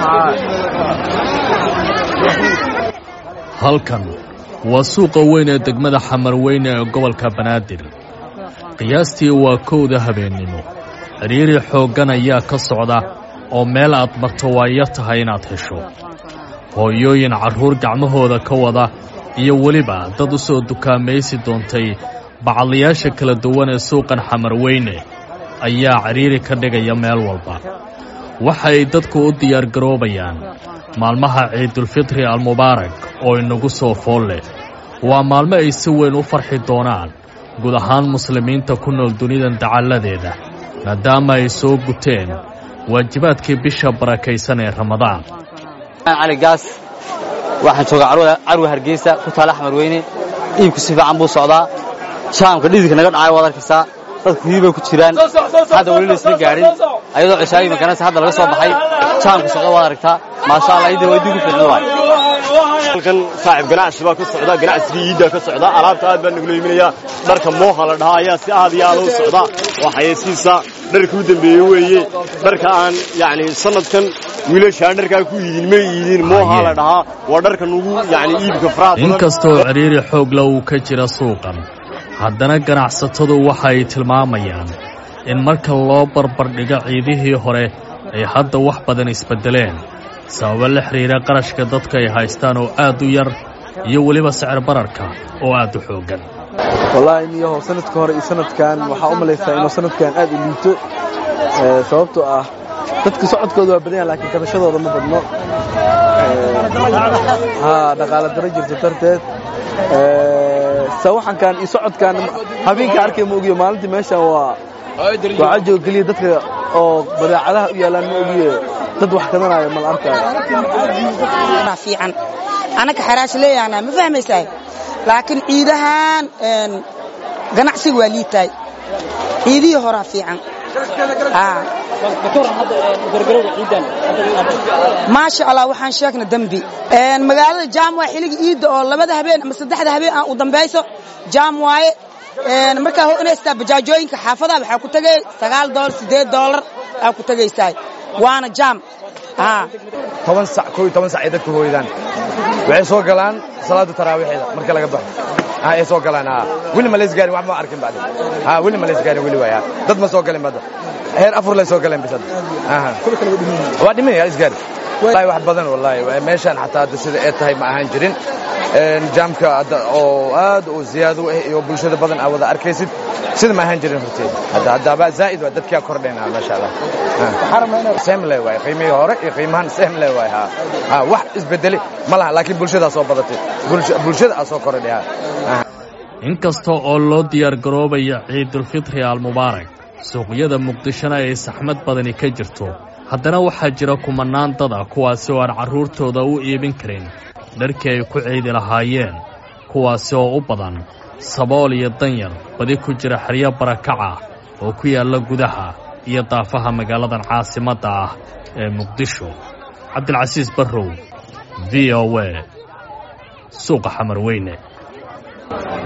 halkan waa suuqa weyn ee degmada xamarweyne ee gobolka banaadir qiyaastii waa kowda habeennimo cidhiiri xooggan ayaa ka socda oo meel aad marto waayo tahay inaad hesho hooyooyin carruur gacmahooda ka wada iyo weliba dad u soo dukaamaysi doontay bacadlayaasha kala duwan ee suuqan xamarweyne ayaa cidhiiri ka dhigaya meel walba waxay dadku u diyaargaroobayaan maalmaha ciidulfitri almubaarak oo inagu soo fool leh waa maalmo ay si weyn u farxi doonaan guud ahaan muslimiinta ku nool dunidan dacalladeeda maadaama ay soo guteen waajibaadkii bisha barakaysan ee ramadaan cali gaas waxaan joogaa carwa hargeysa ku taala xamarweyne iibku si fiican buu socdaa jaamka dhididka naga dhacay waad arkaysaa dadku hii bay ku jiraan hadda weli laysla gaadhin ayadoo cishaayi maganaysa hadda laga soo baxay jaamka socda waad aragtaa maasha allah idin waa idinku fiicna waay halkan saaxib ganacsi baa ka socda ganacsigii iiddaa ka socda alaabta aad baa nagula iminayaa dharka mooha la dhahaa ayaa si aad iyo aad u socda oo xayeysiisa dharka u dambeeye weeye dharka aan yacni sanadkan wiilashaan dharkaa ku iidin ma iidin mooha la dhahaa waa dharka nugu yacni iibka faraha badan inkastoo cidhiiri xoogla uu ka jira suuqan haddana ganacsatadu waxa ay tilmaamayaan in marka loo barbardhigo ciidihii hore ay hadda wax badan isbeddeleen sababo la xidhiira qarashka dadka ay haystaan oo aad u yar iyo weliba sicir bararka oo aad u xooggan wallaahi niyahow sanadka hore iyo sanadkan waxaa u malaysaa inuu sanadkan aad u liito sababtoo ah dadka socodkooda waa badan yaha laakiin kabashadooda ma badno haa dhaqaala daro jirto darteed sawaxankan iyo socodkan habeenka arkay ma ogiyo maalintii meeshan waa waxaa jooga keliya dadka oo badeecadaha u yaalaan ma ogiye dad wax kadanaayo mal arkaayo fiican anaka xaraash leeyahana ma fahmaysaay laakiin ciidahan ganacsiga waa liitaay ciidihii horaa fiican maasha allah waxaan sheegna dembi magaalada jaam waa xilliga iidda oo labada habeen ama saddexda habeen aan u dambayso jaam waaye markaa honaystaa bajaajooyinka xaafadaha waxaa ku tegay sagaal doolar siddeed doolar aa ku tegaysaa waana jaam toban sac koo iyo toban sac ay dadku hooydaan waxay soo galaan salaada taraawiixeeda marka laga baxo ay soo galaan weli ma lays gaarin wax ma arkin bacdi weli ma lays gaarin weli waay dad ma soo galin badda heer afur lay soo galeen bisad waa dhiman yaa isgaari wallahi wax badan wallahi meeshaan xataa hadda sida ee tahay ma ahaan jirin jaamka oo aad u ziyaado ah iyo bulshada badan aa wada arkaysid sida ma ahaan jirin horteed hadda haddaba zaa'id waa dadkaa kordhayna maasha allah semle waay qiimihii hore iyo qiimahan semle waay ha ha wax isbedeli ma laha laakiin bulshadaa soo badatay bulshada aa soo kordhay ha inkasta oo loo diyaargaroobaya ciidulfitri almubaarak suuqyada muqdishona ay saxmad badani ka jirto haddana waxaa jira kumannaan dada kuwaasi oo aan carruurtooda u iibin karin dharkii ay ku ciidi lahaayeen kuwaasi oo u badan sabool iyo danyar badi ku jira xeryo barakaca oo ku yaalla gudaha iyo daafaha magaaladan caasimadda ah ee muqdisho cabdilcasiis barrow v o e suuqa xamarweyne